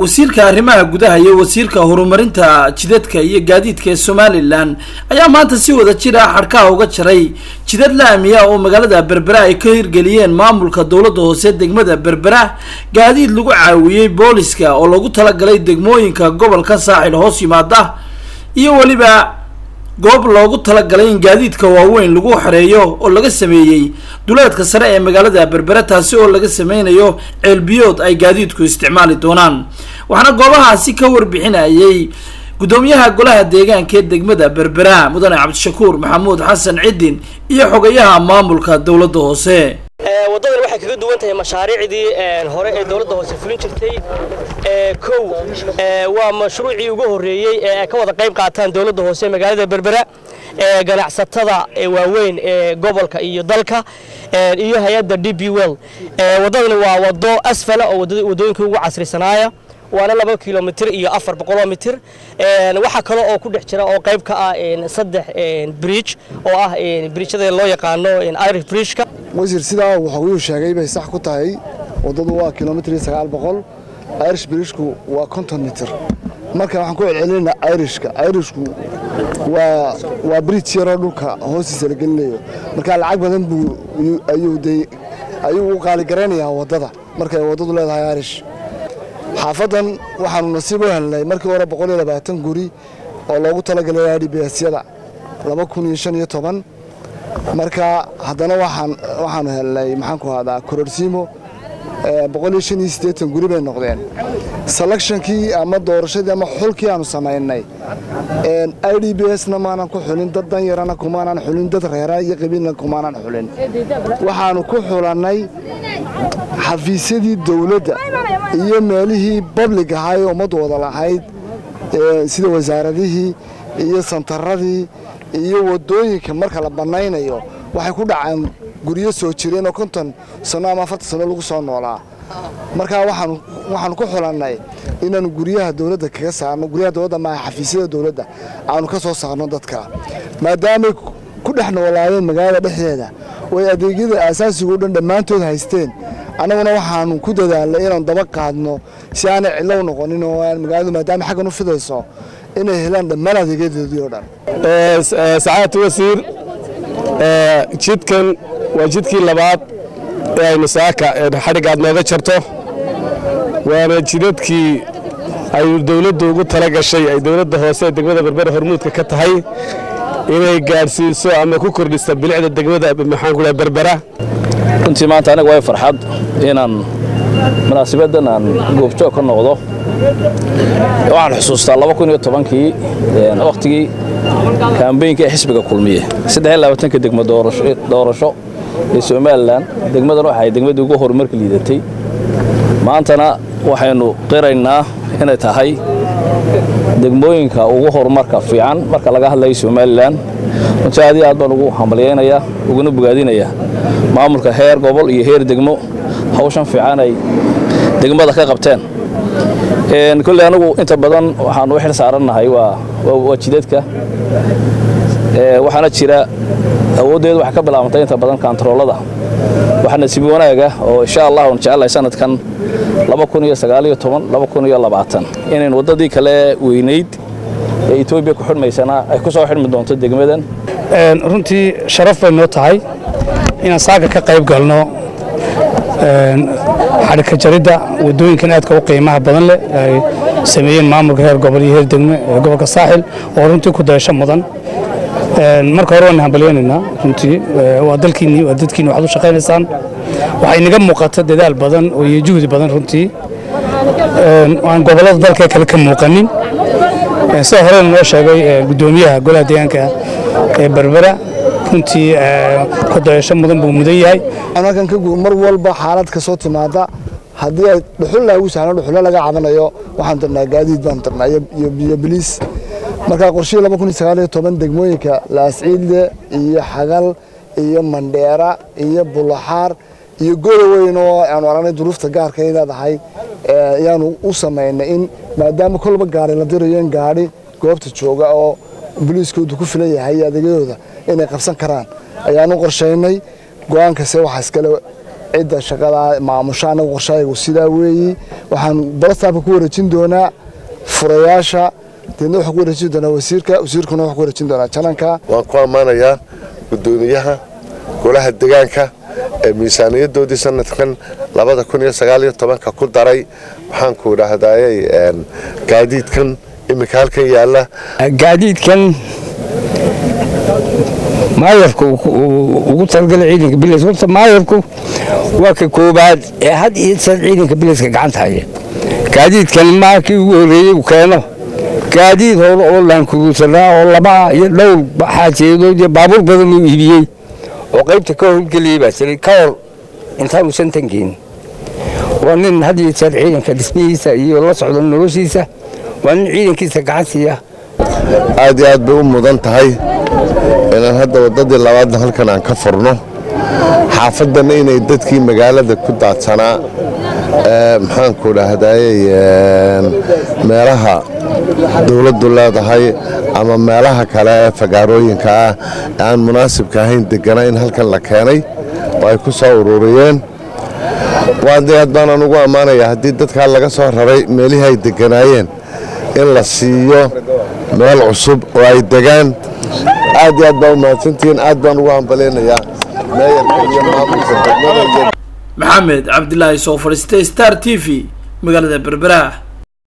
wasiirka arrimaha gudaha iyo wasiirka horumarinta jidadka iyo gaadiidka ee somalilan ayaa maanta si wada jir ah xadhkaha uga jaray jidad laamiya oo magaalada berbera ay ka hirgeliyeen maamulka dowladda hoose degmada berbera gaadiid lagu caawiyey booliska oo lagu talagalay degmooyinka gobolka saaxil hoos yimaada iyo weliba goob loogu talagalay in gaadiidka waaweyn lagu xereeyo oo laga sameeyey duleedka sare ee magaalada berbera taasi oo laga sameynayo ceelbiyood ay gaadiidku isticmaali doonaan waxaana goobahaasi ka warbixinayay guddoomiyaha golaha deegaanka ee degmada berbera mudane cabdishakuur maxamuud xasan cidin iyo xogayaha maamulka dowladda hoose waddadan waxay kaga duwan tahay mashaariicdii hore ee dowladda hoose fulin jirtay kow waa mashruucii ugu horreeyey ee ay ka wada qayb qaataan dowladda hoose magaalada berbera ee ganacsatada waaweyn ee gobolka iyo dalka iyo hay-adda d b well waddadani waa waddo asfala oo waddooyinkii ugu casrisanaaya waana laba kilomitr iyo afar boqoloo mitir waxaa kale oo ku dhex jira oo qayb ka ah saddex bridge oo ah bridjada loo yaqaano irish bridgeka wasiir sidaa wuxuu sheegay bay sax ku tahay waddadu waa kilomitr iyo sagaal boqol irish bridgeku waa konton mitir marka waxaan ku celcelinayna irishka irishku waa waa bridge yaroo dhulka hoostiisa la gelinayo marka lacag badan buu ayuu de ayuu u qaaligaraynayaa waddada markay waddadu leedahay irish xaafadan waxaanu nasiib u helnay markii hore boqol iyo labaatan guri oo loogu talagalay idbsyada laba kun iyo shan iyo toban marka haddana waxaan waxaanu helnay maxaanku ahdaa kororsiimo boqol iyo shan iyo siddeetan guri bay noqdeen selectionkii ama doorashadii ama xulkii aanu samaynay i d b s na maanan ku xulin dad danyarana kumaanan xulin dad reera iyo qabiilna kumaanan xulin waxaanu ku xulannay xafiisyadii dowladda iyo meelihii bablig ahaa ee ummaddu wada lahayd sida wasaaradihii iyo santaradii iyo waddooyinka marka la bannaynayo waxay ku dhacaan guryo soo jireen oo konton sanno ama afartan sanno lagu soo noolaa markaa waxaanu ku xulannay inaanu guryaha dowladda kaga saarno guryaha dowladda maaha xafiisyada dowladda aanu ka soo saarno dadka maadaamay ku dhex noolaayeen magaalada dhexdeeda ooay adeegyada aasaasiga o dhan dhammaantood haysteen annaguna waxaanu ku dadaalnay inaanu daba qaadno si aanay cidlow noqonin oo magaaladu maadaama xaggan u fidayso inay helaan dhammaan adeegyadoodii oo dhan sacaadatu wasiir jidkan waa jidkii labaad ee aynu saaka xadhigga aad nooga jarto waana jidadkii ay dowladdu ugu tala gashay ay dowladda hoose ee degmada berbera hormuudka ka tahay inay gaadhsiiso ama ku kordhiso bilicda degmada maxaan ku berbera runtii maanta aniga way farxad inaan munaasabaddan aan goobjoog ka noqdo waxaan xusuustaa laba kun iyo tobankii wakhtigii kaambeynka ee xisbiga kulmiye saddex iyo labaatanka degmo doorasho ee somalilan degmadan waxay degmadii ugu horumarka liidatay maantana waxaynu qiraynaa inay tahay degmooyinka ugu horumarka fiican marka laga hadlayo somalilan runtii aad iyo aad baan ugu hambalyaynayaa uguna bogaadinayaa maamulka heer gobol iyo heer degmo hawshan fiican ay degmada ka qabteen kolley anigu inta badan waxaan u xil saarannahay waa jidadka waxaana jira awooddeedu waxay ka bilaabantay inta badan kantaroolada waxaa nasiib wanaaga oo insha allah aan jecelahay sanadkan inayn waddadii kale weynayd ee etoobiya ku xidhmaysana ay ku soo xidhmi doonto degmadan runtii sharaf bay noo tahay inaan saaka ka qayb galno xadhigka jaridda waddooyinkan aadka u qiimaha badan leh ay sameeyeen maamulka heer gobol iyo heer degme ee gobolka saaxil oo runtii ku dayasho mudan marka hore waan hambalyaynaynaa runtii waa dalkiinni waa dadkiinni waxaad u shaqaynaysaan waxaa inaga muuqata dadaal badan oo iyo juhdi badan runtii aan gobollada dalka kale ka muuqanin sida horena noo sheegay guddoomiyaha golaha deegaanka ee berbera runtii ku dayasho mudan buu mudan yahay halkan ka mar walba xaalad ka soo timaada haddii ay dhuxul laagu sahno dhuxulo laga cabanayo waxaan dirnaa gaadiid baan dirnaa iyo biliis markaa qorshihii laba kun iyo sagaal iyo toban degmooyinka laasciidle iyo xagal iyo mandheera iyo bulaxaar iyo godoweyn oo aanu aragnay duruufta gaarka ay leedahay ayaanu u samaynay in maadaama kolba gaari la dirayo in gaadhi goobta jooga oo boliiskoodu ku filan yahay adeegyadooda inay qabsan karaan ayaanu qorshaynay go-aankase waxaa iskale cidda shaqada maamusha anaga qorshaayagu sidaa weeyi waxaan balastaafka ku wareejin doonaa furayaasha deedna waxaan ku wareejin doonaa wasiirka wasiirkuna waxaan ku wareejin doonaa jananka waan ku ammaanayaa guddoomiyaha golaha degaanka ee miisaaniyadoodii sanadkan labada kun iyo sagaal iyo tobanka ku daray waxaan ku idhaahdayey gaadiidkan iminka halkan yaalla gaadiidkan maayarku ugu talagalay ciidanka bilis horta maayarku waa ka koobaad ee had iyo jeer ciidanka biliska gacanta haya gaadiidkan maakii ugu horreeyey uu keeno gaadiid hore oo laankugusanaa oo laba iyo dhowr xaajeedood iyo baabuur badan uu iibiyey oo qaybta ka howlgeliyey baa jiray ka hor intaanu shantan keenin waa nin had iyo jeer ciidanka dhismihiisa iyo la socda noloshiisa waa nin ciidankiisa gacansiiya aad iyo aad bay u mudan tahay inaan hadda waddadii labaadna halkan aan ka furno xaafaddanna inay dadkii magaalada ku daadsanaa maxaanku dhahdaayey meelaha dowladdu leedahay ama meelaha kale ee fagaarooyinka ah ee aan munaasibka ahayn degana in halkan la keenay oo ay ku soo ururiyeen waade aad baanaan ugu ammaanaya haddii dadkaa laga soo raray meelihii ay deganaayeen in la siiyo meel cusub oo ay degaan aad iyo aad baa u mahadsantihiin aad baan ugu hambalaynayaa meeyarka iyo maamulka degmada iyo maxamed cabdilaahi soo fadhiistay star t v magaalada berbera